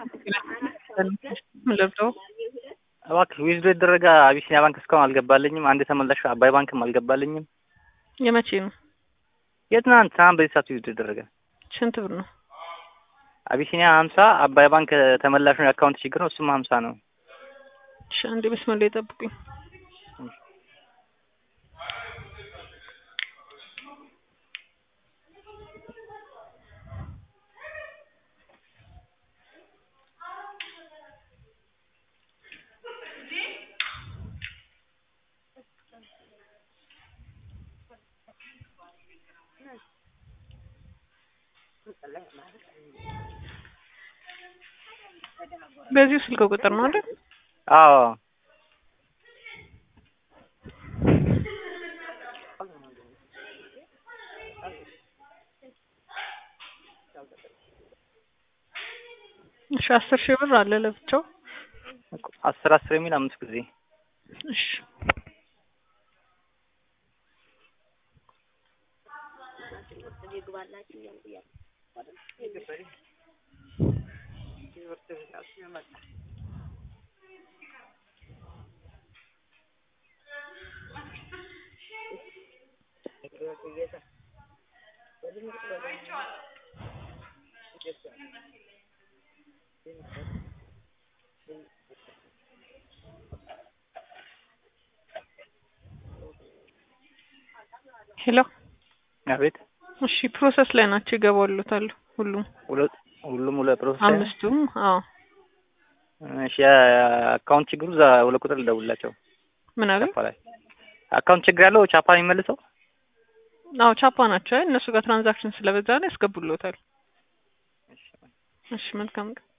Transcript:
ምን ለብሰው እባክህ ዊዝዶ የተደረገ አቢሲኒያ ባንክ እስካሁን አልገባልኝም። አንድ ተመላሽ አባይ ባንክም አልገባልኝም። የመቼ ነው? የትናንት ትናንት በዚህ ሰዓት ዊዝዶ የተደረገ ስንት ብር ነው? አቢሲኒያ ሀምሳ አባይ ባንክ ተመላሹ የአካውንት ችግር ነው። እሱም ሀምሳ ነው። እሺ አንዴ መስመር ላይ ጠብቁኝ። በዚሁ ስልክ ቁጥር ነው አይደል? አዎ እሺ አስር ሺህ ብር አለ ለብቻው። አስር አስር የሚል አምስት ጊዜ እሺ ሄሎ አቤት እሺ ፕሮሰስ ላይ ናቸው ይገባሉታል ሁሉም ሁለት ሁሉም ሁለት ፕሮሰስ ላይ ነው? አምስቱም አዎ እሺ የአካውንት ችግሩ እዛ ሁለት ቁጥር ልደውልላቸው ምን አለ ቻፓ ላይ አካውንት ችግር ያለው ቻፓ ነው የሚመልሰው አዎ ቻፓ ናቸው እነሱ ጋር ትራንዛክሽን ስለበዛ ነው ያስገቡልዎታል እሺ መልካም ቀን